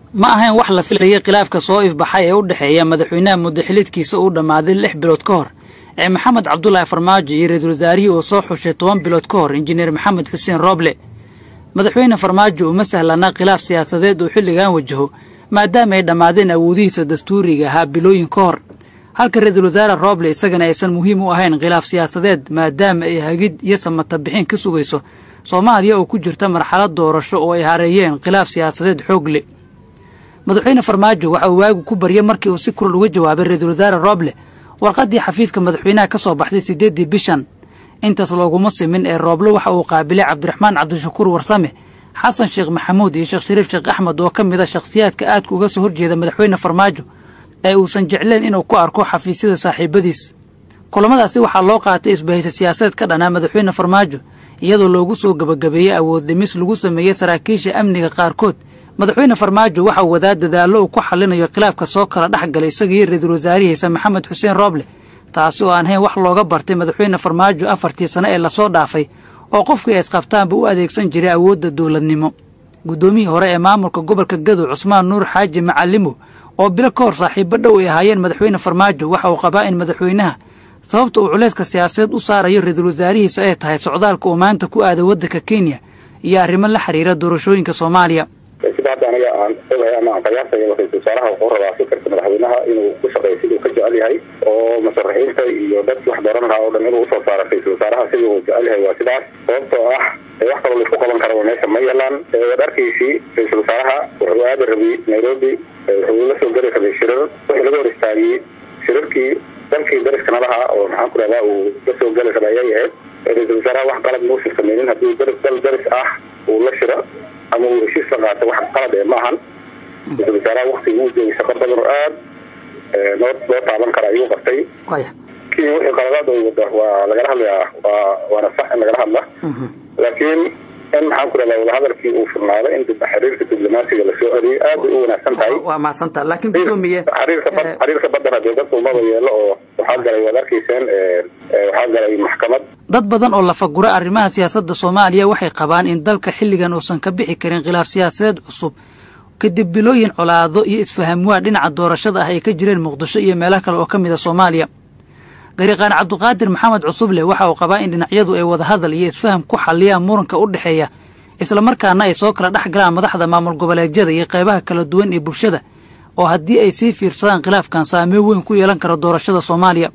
ma ahayn wax la filayay khilaafka soo ifbaxay ee u dhexeeya madaxweynaha muddaxilidkiisa uu dhammaaday lix bilood ka hor ee maxamed cabdulaahi farmaajo iyo ra-iisul wasaarihii uu soo xushay toban bilood ka hor injineer maxamed xuseen rooble madaxweyne farmaajo uma sahlanaa khilaaf siyaasadeed uu xilligan wajaho maadaama ay dhammaadeen awoodihiisa dastuuriga ahaa bilooyin ka hor halka ra-iisul wasaare rooble isagana aysan muhiim u ahayn khilaaf siyaasadeed maadaama ay hagid iyo samata bixin ka sugayso soomaaliya oo ku jirta marxalad doorasho oo ay hareeyeen khilaaf siyaasadeed xoog le madaxweyne farmaajo waxa uu waagu ku baryay markii uu si kural uga jawaabay ra-iisul wasaare rooble warqaddii xafiiska madaxweynaha ka soo baxday siddeeddii bishan intaas looguma simin ee rooble waxa uu qaabilay cabdiraxmaan cabdishakuur warsame xasan sheekh maxamuud iyo sheekh shariif sheekh axmed oo ka mid a shakhsiyaadka aadka uga soo horjeeda madaxweyne farmaajo ee uusan jecleen inuu ku arko xafiisyada saaxiibadiis kulamadaasi waxaa loo qaatay isbahaysa siyaasadeed ka dhanaa madaxweyne farmaajo iyadoo loogu soo gebagabeeyey awood dhimis lagu sameeyey saraakiisha amniga qaarkood madaxweyne farmaajo waxa uu wadaa dadaallo uu ku xallinayo khilaafka soo kala dhex galay isagiiyo ra-iisul wasaarihiisa maxamed xuseen rooble taasi oo aan hayn wax looga bartay madaxweyne farmaajo afartii sano ee lasoo dhaafay oo qofkii ay isqabtaanba u adeegsan jiray awoodda dowladnimo guddoomiyii hore ee maamulka gobolka gadow cusmaan nuur xaaji macalimo oo bilo ka hor saaxiibo dhow ay ahaayeen madaxweyne farmaajo waxa uu qabaa in madaxweynaha sababta uu culayska siyaasadeed u saarayo ra-iisul wasaarihiisa ay tahay socdaalka uu maanta ku aada waddanka kenya iyo arrimo la xiriira doorashooyinka soomaaliya sida hadda aniga aan ogahay ama aan qiyaasaya ra-isul wasaaraha wuxuu rabaa fikirka madaxweynaha inuu ku shaqeeyo siduu ka jecel yahay oo musharaxiinta iyo dadki wax dooran lahaa oo dhan inuu usoo saaro ra-isul wasaaraha siduu uu jecel yahay waa sidaas sababtoo ah wax kaloo laisku qaban karaba meesha ma yeelaan dharkiisii ra-isul wasaaraha wuxuu aadi rabay nairobi wuxuu la soo geli rabay shirar wixii laga hor istaagiyey shirarkii dalkii dariska nalaha oo maxaan ku rahdaa uu la soo geli rabay ayay ahayd ra-isul wasaaraha wax qalad muusan sameynin haddii dal daris ah uu la shiro ama uu heshiis la qaato wax qalad ee ma ahan ra-isul wasaaraha waktigii uu joogay shaqo badan oo aad noo loo taaban kara ayuu qabtay kii wixii qaladaad oo wada waa lagala hadlayaa waa waana sax in lagala hadla laakiin in maxaan ku rahdaa wadahadalkii uu furnaado in dib xiriirka diblomaasiga lasoo adeeyo aad bay u wanaagsan tahay waa mahadsanta laakiin gudoomiye xiriirka bad xiriirka baddana dee dadka umada yeelo oo waxaa galay waad arkayseen waxaa galay maxkamad dad badan oo lafagura arrimaha siyaasadda soomaaliya waxay qabaan in dalka xilligan uusan ka bixi karin khilaaf siyaasadeed cusub kadib bilooyin colaado iyo isfahamwaa dhinaca doorashada ah ay ka jireen muqdisho iyo meelo kale oo ka mid a soomaaliya gariiqaan cabdiqaadir maxamed cusuble waxa uu qabaa in dhinacyadu ay wadahadal iyo isfaham ku xalliyaan muranka u dhexeeya islamarkaana ay soo kala dhex galaan madaxda maamul goboleedyada iyo qaybaha kala duwan ee bulshada oo haddii ay sii fiirsadaan khilaafkan saameyn weyn ku yeelan karo doorashada soomaaliya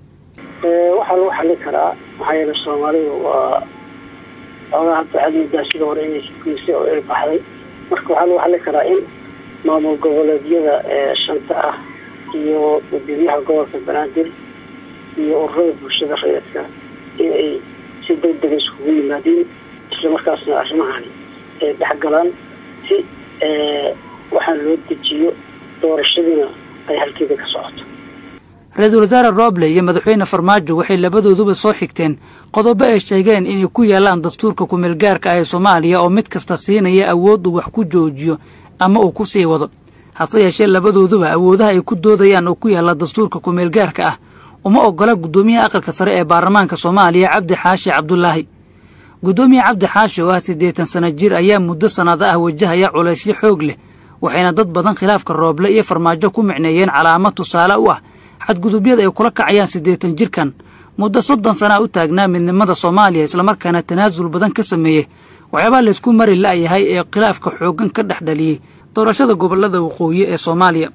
waxaa lagu xallin karaa maxaa yeele soomaalidu waa xoogaa hadda cadmidaa sida hore inay sugeysa oo ay baxday marka waxaa lagu xallin karaa in maamul goboleedyada shanta ah iyo gudoomiyaha gobolka banaadir iyo ururada bulshada rayidka in ay si degdega iskugu yimaadeen islamarkaasna arrimahani ay dhexgalaan si waxaan loo dejiyo doorashadiina ay halkeeda ka socoto ra-iisul wasaare rooble iyo madaxweyne farmaajo waxay labadooduba soo xigteen qodobo ay sheegeen inay ku yaalaan dastuurka kumeelgaarka ah ee soomaaliya oo mid kasta siinaya awood uu wax ku joojiyo ama uu ku sii wado hase yeeshee labadooduba awoodaha ay ku doodayaan oo ku yaalla dastuurka kumeelgaarka ah uma oggola guddoomiyaha aqalka sare ee baarlamaanka soomaaliya cabdi xaashi cabdulaahi guddoomiye cabdi xaashi oo ah siddeetan sana jir ayaa muddo sannado ah wajahaya culaysyo xoog leh waxayna dad badan khilaafka rooble iyo farmaajo ku micneeyeen calaamad tusaale u ah xadgudubyada ay kula kacayaan siddeetan jirkan muddo soddon sanaa u taagnaa midnimada soomaaliya islamarkaana tanaasul badan ka sameeyey waxyaabaa laysku mari la'yahay ee khilaafka xooggan ka dhex dhaliyey doorashada gobollada waqooyi ee soomaaliya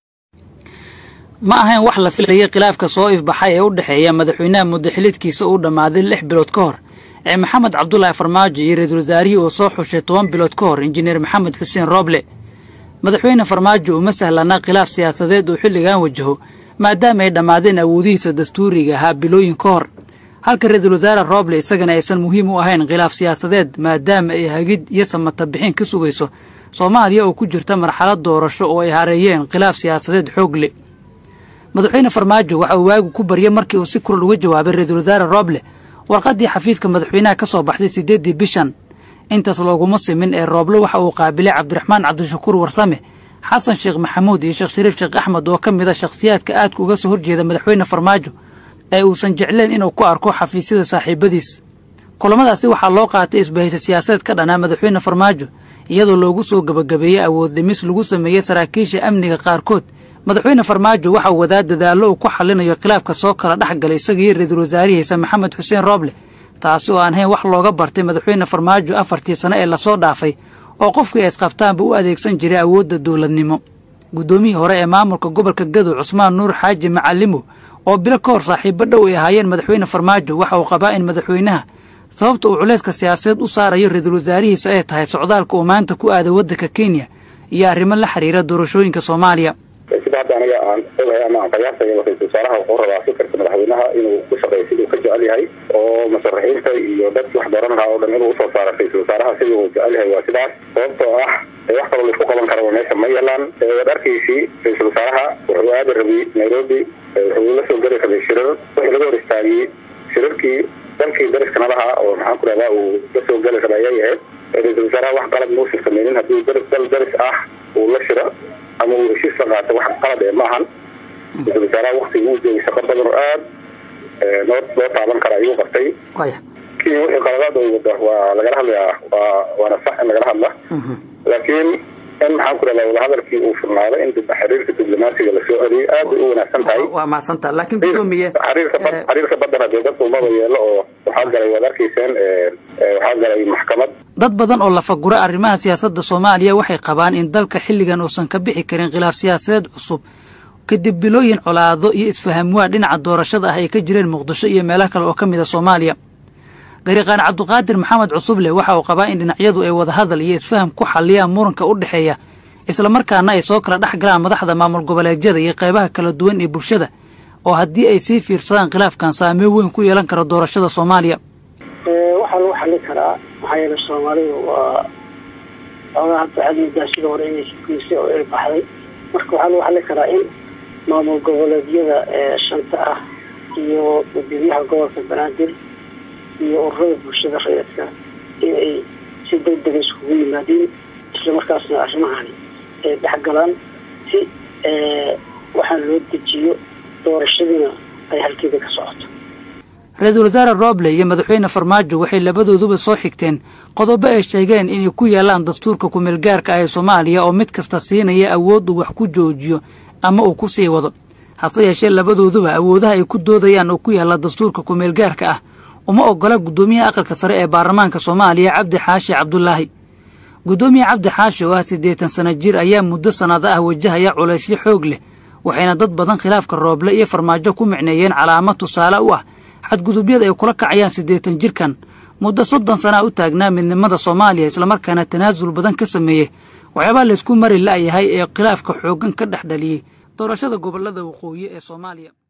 ma ahayn wax la filayay khilaafka soo ifbaxay ee u dhexeeya madaxweynaha muddaxilidkiisa uu dhammaaday lix bilood ka hor ee maxamed cabdulaahi farmaajo iyo ra-iisul wasaarihii uu soo xushay toban bilood ka hor injineer maxamed xuseen rooble madaxweyne farmaajo uma sahlanaa khilaaf siyaasadeed uu xilligan wajaho maadaama ay dhammaadeen awoodihiisa dastuuriga ahaa bilooyin ka hor halka ra-iisul wasaare rooble isagana aysan muhiim u ahayn khilaaf siyaasadeed maadaama ay hagid iyo samata bixin ka sugayso soomaaliya oo ku jirta marxalad doorasho oo ay hareeyeen khilaaf siyaasadeed xoog le madaxweyne farmaajo waxa uu waagu ku baryay markii uu si kural uga jawaabay ra-iisul wasaare rooble warqaddii xafiiska madaxweynaha ka soo baxday siddeeddii bishan intaas looguma simin ee rooble waxa uu qaabilay cabdiraxmaan cabdishakuur warsame xasan sheekh maxamuud iyo sheekh shariif sheekh axmed oo ka mid a shakhsiyaadka aadka uga soo horjeeda madaxweyne farmaajo ee uusan jecleen inuu ku arko xafiisyada saaxiibadiis kulamadaasi waxaa loo qaatay isbahaysa siyaasadeed ka dhanaa madaxweyne farmaajo iyadoo loogu soo gebagabeeyey awood dhimis lagu sameeyey saraakiisha amniga qaarkood madaxweyne farmaajo waxa uu wadaa dadaallo uu ku xallinayo khilaafka soo kala dhex galay isagaiyo ra-iisul wasaarihiisa maxamed xuseen rooble taasi oo aan hayn wax looga bartay madaxweyne farmaajo afartii sano ee lasoo dhaafay oo qofkii ay isqabtaanba u adeegsan jiray awoodda dowladnimo guddoomiyii hore ee maamulka gobolka gadow cusmaan nuur xaaji macalimo oo bilo ka hor saaxiibo dhow ay ahaayeen madaxweyne farmaajo waxa uu qabaa in madaxweynaha sababta uu culayska siyaasadeed u saarayo ra-iisul wasaarihiisa ay tahay socdaalka uu maanta ku aaday waddanka kenya iyo arrimo la xiriira doorashooyinka soomaaliya sida hadda aniga aan ogahay ama aan qiyaasaya ra-isul wasaaraha wuxuu rabaa fikirka madaxweynaha inuu ku shaqeeyo siduu ka jecel yahay oo musharaxiinta iyo dadkii wax dooran lahaa oo dhan inuu usoo saaro ra-isul wasaaraha sidii uu jecel yahay waa sidaas sababtoo ah wax kaloo laisku qaban karaba meesha ma yeelaan dharkiisii ra-isul wasaaraha wuxuu aadi rabay nairobi wuxuu la soo geli rabay shirar wixii laga hor istaagiyey shirarkii dalkii dariska nalaha oo maxaan ku rahdaa uu la soo geli rabay ayay ahayd ra-isul wasaaraha wax qalad muusan sameynin haddii dal daris ah uu la shiro ama uu heshiis la qaato wax qalad ee maahan ra-isul wasaaraha waktigii uu joogay shaqo badan oo aad noo loo taaban kara ayuu qabtay kii wixii qaladaad oo wada waa lagala hadlayaa waa waana sax in lagala hadla laakiin in maxaan ku rahdaa wadahadalkii uu furnaado in xiriirka diblomaasiga lasoo celiyay aad bay u wanaagsan tahay waa mahadsanta laakiin gudoomiye xiriirka xiriirka baddana dee dadka umaba yeelo oo waxaa galay waad arkayseen waxaa galay maxkamad dad badan oo lafagura arrimaha siyaasadda soomaaliya waxay qabaan in dalka xilligan uusan ka bixi karin khilaaf siyaasadeed cusub kadib bilooyin colaado iyo isfahamwaa dhinaca doorashada ah ay ka jireen muqdisho iyo meelo kale oo ka mid a soomaaliya gariiqaan cabdiqaadir maxamed cusuble waxa uu qabaa in dhinacyadu ay wadahadal iyo isfaham ku xalliyaan muranka u dhexeeya islamarkaana ay soo kala dhex galaan madaxda maamul goboleedyada iyo qaybaha kala duwan ee bulshada oo haddii ay sii fiirsadaan khilaafkan saameyn weyn ku yeelan karo doorashada soomaaliya waxaa lagu xallin karaa maxaa yeele soomaalidu waa xoogaa hadda cadmidaashida hore inay sugeysa oo ay baxday marka waxaa lagu xallin karaa in maamul goboleedyada shanta ah iyo gudoomiyaha gobolka banaadir iyo ururada bulshada rayidka in ay si deg dega iskugu yimaadeen islamarkaasna arrimahani ay dhexgalaan si waxaan loo dejiyo doorashadiina ay halkeeda ka socoto ra-iisul wasaare rooble iyo madaxweyne farmaajo waxay labadooduba soo xigteen qodobo ay sheegeen inay ku yaalaan dastuurka kumeelgaarka ah ee soomaaliya oo mid kasta siinaya awood uu wax ku joojiyo ama uu ku sii wado hase yeeshee labadooduba awoodaha ay ku doodayaan oo ku yaalla dastuurka kumeelgaarka ah uma oggola guddoomiyaha aqalka sare ee baarlamaanka soomaaliya cabdi xaashi cabdulaahi guddoomiye cabdi xaashi oo ah siddeetan sana jir ayaa muddo sannado ah wajahaya culaysyo xoog leh waxayna dad badan khilaafka rooble iyo farmaajo ku micneeyeen calaamad tusaale u ah xadgudubyada ay kula kacayaan siddeetan jirkan muddo soddon sana u taagnaa midnimada soomaaliya islamarkaana tanaasul badan ka sameeyey waxyaabaa laysku mari la'yahay ee khilaafka xooggan ka dhex dhaliyey doorashada gobollada waqooyi ee soomaaliya